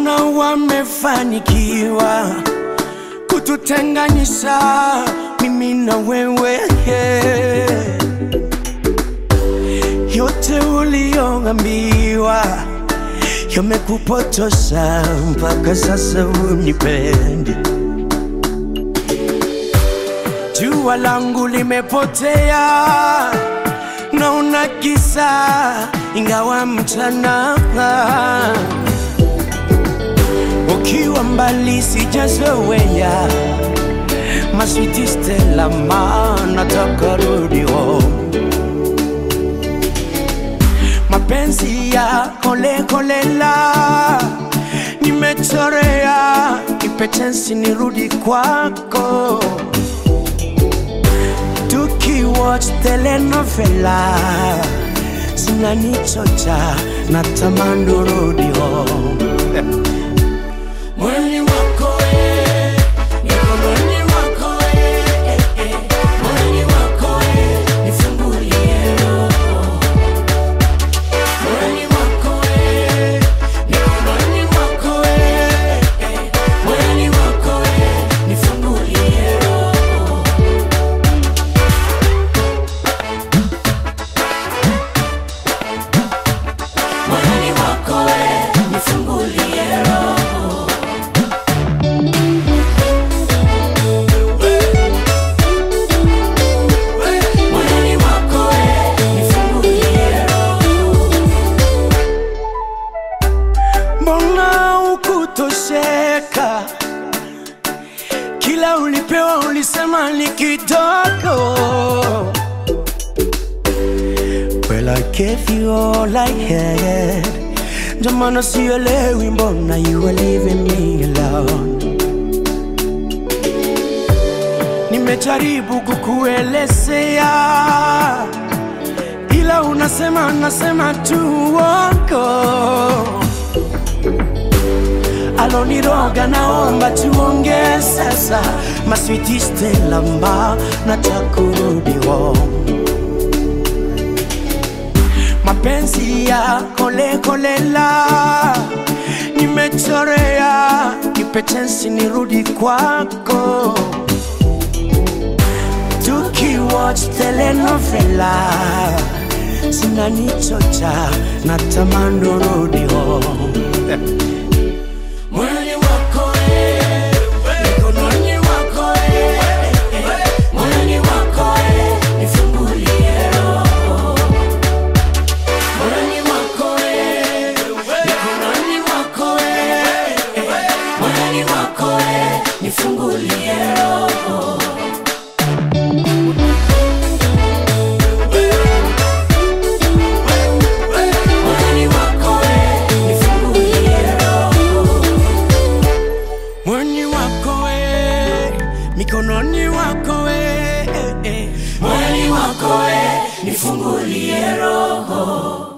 mbona wamefanikiwa kututenganisha mimi na wewe yote uliyoambiwa yamekupotosha mpaka sasa unipendi jua langu limepotea naona kisa ingawa mchana ukiwa mbali sijazoea maswiti Stella ma nataka rudi home mapenzi ya kolekolela nimechorea ipetensi nirudi kwako tukiwatch telenovela zinanichocha na tamani urudi home Mwili wako eh, mikononi mwako eh, eh, eh. Mwili wako eh, nifungulie roho. Mwili wako eh, mikononi mwako eh, eh. Mwili wako eh, nifungulie roho. Mwili wako eh, nifungulie roho. Mwili wako eh, nifungulie roho. Mbona ukutosheka? Kila ulipewa ulisema ni kidogo. Well, I gave you all I had. Ndio maana sielewi mbona you are leaving me alone. Nimejaribu kukuelezea, ila unasema nasema tu uongo. Aloniroga, naomba tuongee sasa, maswiti Stella ma nataka kurudi home. mapenzi ya kolekolela nimechorea ipetensi nirudi kwako tukiwatch telenovela zinanichocha na tamani urudi home Mwili wako eh, mikononi mwako eh, eh. Mwili wako eh, nifungulie roho. Mwili wako eh, mikononi mwako eh, eh. Mwili wako eh, nifungulie roho. Mwili wako eh, nifungulie roho. Mwili wako eh, mikononi mwako eh, eh, eh. Mwili wako eh, nifungulie roho.